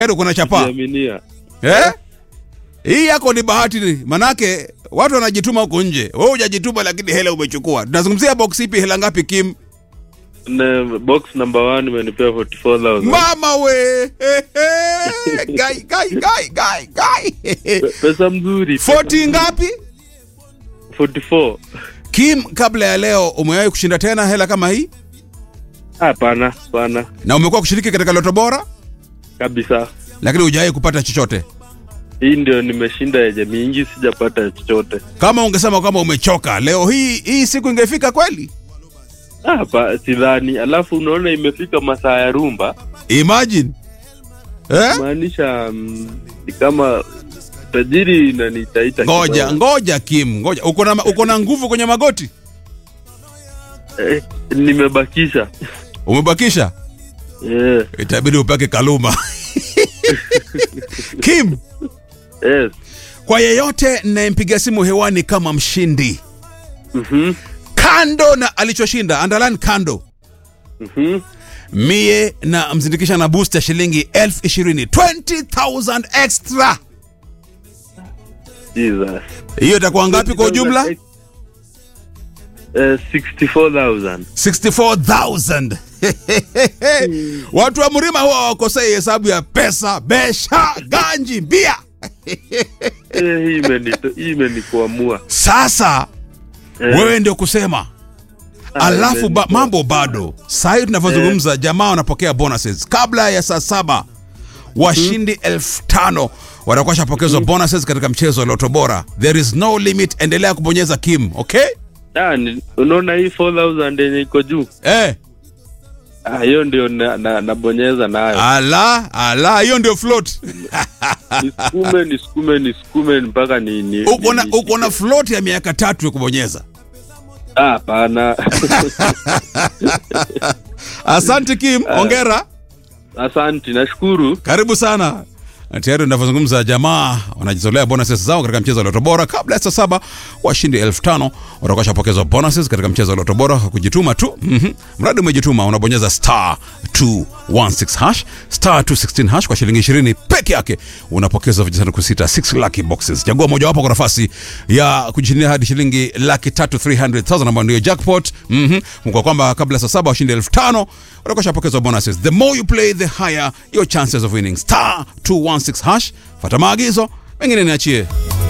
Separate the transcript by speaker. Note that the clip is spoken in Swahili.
Speaker 1: Edo kuna chapa
Speaker 2: Siaminia.
Speaker 1: eh? Hii yako ni bahati ni manake watu wanajituma huko nje, wewe hujajituma, lakini hela umechukua. Tunazungumzia box ipi? Hela ngapi Kim?
Speaker 2: Na box number 1 imenipea 44000.
Speaker 1: Mama we gai gai gai gai gai
Speaker 2: Pe- Pesa mzuri.
Speaker 1: 40 ngapi?
Speaker 2: 44.
Speaker 1: Kim, kabla ya leo umewahi kushinda tena hela kama hii,
Speaker 2: Hapana, hapana.
Speaker 1: na umekuwa kushiriki katika loto bora,
Speaker 2: Kabisa.
Speaker 1: lakini hujawahi kupata chochote.
Speaker 2: Hii ndio nimeshinda yenye mingi sijapata chochote.
Speaker 1: Kama ungesema kwamba umechoka leo hii, hii siku ingefika kweli?
Speaker 2: Hapa sidhani. Alafu unaona imefika masaa ya rumba.
Speaker 1: Imagine eh?
Speaker 2: Maanisha mm, ni kama tajiri inanitaita.
Speaker 1: Ngoja
Speaker 2: kidogo.
Speaker 1: ngoja Kim, ngoja. Uko na uko na nguvu kwenye magoti,
Speaker 2: Eh, nimebakisha.
Speaker 1: umebakisha,
Speaker 2: Yeah.
Speaker 1: itabidi upake kaluma Kim,
Speaker 2: Yes.
Speaker 1: kwa yeyote nayempiga simu hewani kama mshindi,
Speaker 2: Mhm.
Speaker 1: kando na alichoshinda, underline kando,
Speaker 2: Mhm.
Speaker 1: mie na mzindikisha na boost ya shilingi elfu ishirini 20,000 extra.
Speaker 2: Jesus.
Speaker 1: Hiyo itakuwa ngapi kwa ujumla?
Speaker 2: Eh, 64,000.
Speaker 1: 64,000. Watu wa Mrima huwa wakosei hesabu ya pesa, besha, ganji, bia.
Speaker 2: Eh, hii imenito- hii imenikuamua.
Speaker 1: Sasa
Speaker 2: Eh,
Speaker 1: wewe ndio kusema
Speaker 2: ah,
Speaker 1: alafu ba,
Speaker 2: imenikuwa-
Speaker 1: mambo bado saa hii tunavyozungumza jamaa wanapokea bonuses kabla ya saa saba washindi elfu tano watakuwa shapokezwa bonuses katika mchezo wa loto bora there is no limit endelea kubonyeza kim okay
Speaker 2: Ah, ni- unaona hii 4000 yenye iko juu
Speaker 1: eh,
Speaker 2: Ah, hiyo ndio na- na- nabonyeza nayo
Speaker 1: ala ala hiyo ndio float
Speaker 2: nisukume nisukume nisukume mpaka ni, ni,
Speaker 1: uko na
Speaker 2: ni-
Speaker 1: uko na float ya miaka tatu ya kubonyeza
Speaker 2: Ah, hapana
Speaker 1: asante kim ongera
Speaker 2: asanti nashukuru
Speaker 1: karibu sana Na tayari unavyozungumza jamaa wanajizolea bonuses zao katika mchezo wa loto bora kabla ya saa saba washindi elfu tano watakuwa shapokezwa bonuses katika mchezo wa loto bora kwa kujituma tu mm-hmm. mradi umejituma unabonyeza star 216 hash star 216 hash kwa shilingi 20 peke yake unapokezwa vijisanduku sita 6 lucky boxes chagua mojawapo kwa nafasi ya kujishindia hadi shilingi laki tatu 300000 ambayo ndio jackpot mm-hmm. kwa kwamba kabla ya saa saba washindi elfu tano watakuwa shapokezwa bonuses the more you play the higher your chances of winning star 216 hash fata maagizo mengine niachie